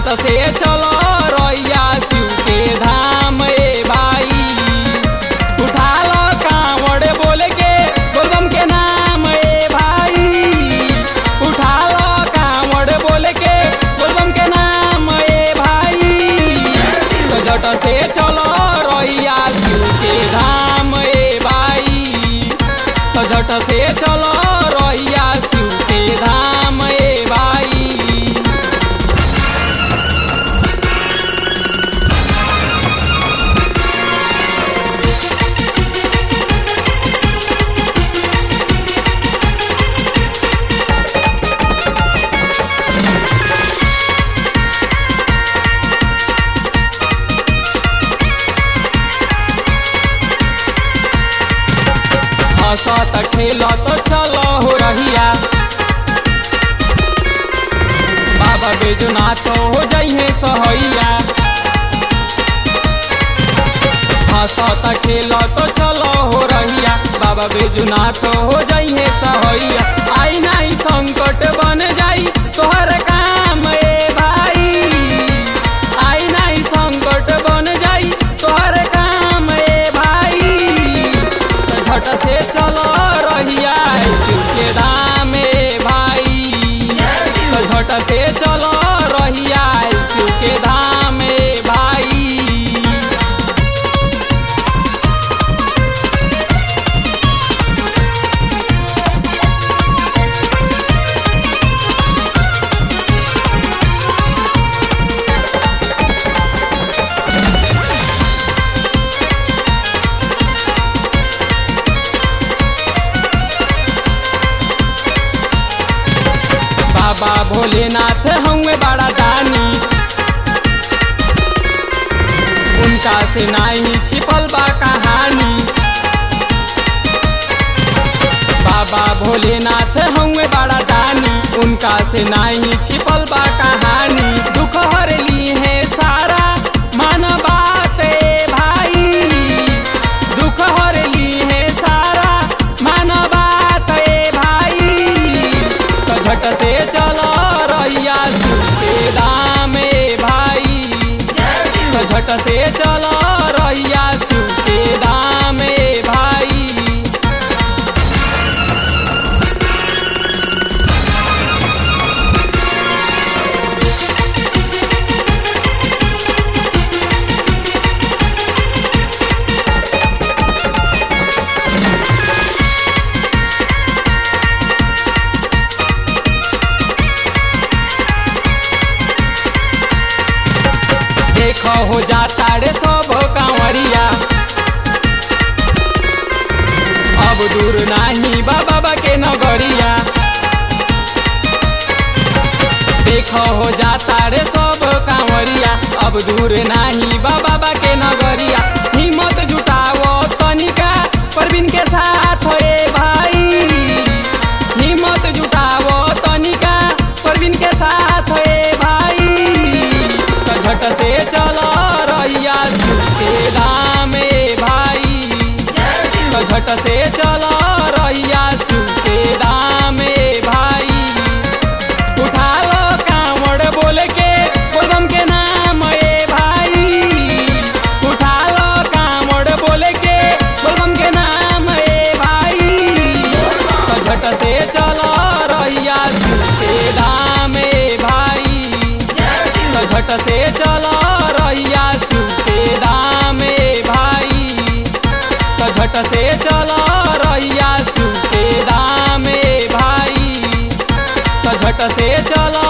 झट से चलो रैया शिव के धाम ए भाई उठा लो कांवड़ बोल के बोलबम के नाम ए भाई उठा लो कांवड़ बोल के बोलबम के नाम ए भाई तो झट से चलो रैया शिव के धाम ए भाई तो झट से चलो रैया शिव के धाम ए भाई हंसत खेलत चलो हो रहिया बाबा बेजुनाथ हो जइहे सहैया हंसत खेलत चलो हो रहिया बाबा बेजुनाथ हो जइहे सहैया आई नाही संकट बन जाई तोहर काम ए भाई आई नाही संकट बन जाई तोहर काम ए भाई तो झट से चलो रहिया शिव के धाम ए भाई तो झट से चलो रहिया शिव के धाम ए भाई बाबा भोलेनाथ हमें बड़ा दानी उनका से नहीं छिपल बा कहानी बाबा भोलेनाथ हमें बड़ा दानी उनका से नहीं छिपल बा कहानी दुख हर ली है सारा मन बात ए भाई दुख हर ली है सारा मन बात ए भाई तो झट से चलो रैया शिव के दाम ए भाई तो झट से चलो रैया शिव के दाम ए भाई देखो हो जाता रे सब कांवरिया अब दूर नाही बाबा के नगरिया देखो हो जाता रे सब कांवरिया अब दूर नाही बाबा के नगरिया हिम्मत जुटाओ तनिका परवीन के साथ ए भाई हिम्मत जुटाओ तनिका परवीन के साथ ए भाई तो झट से चलो रैया शिव के धाम ए भाई तो झट से चलो रैया शिव के धाम ए भाई उठा लो कांवड़ बोल के बोलबम के नाम ए भाई उठा लो कांवड़ बोल के बोलबम के नाम ए भाई तो झट से चलो रैया शिव के धाम ए भाई तो झट से चलो रैया शिव के धाम ए भाई तो झट से चलो रैया शिव के धाम ए भाई तो झट से चलो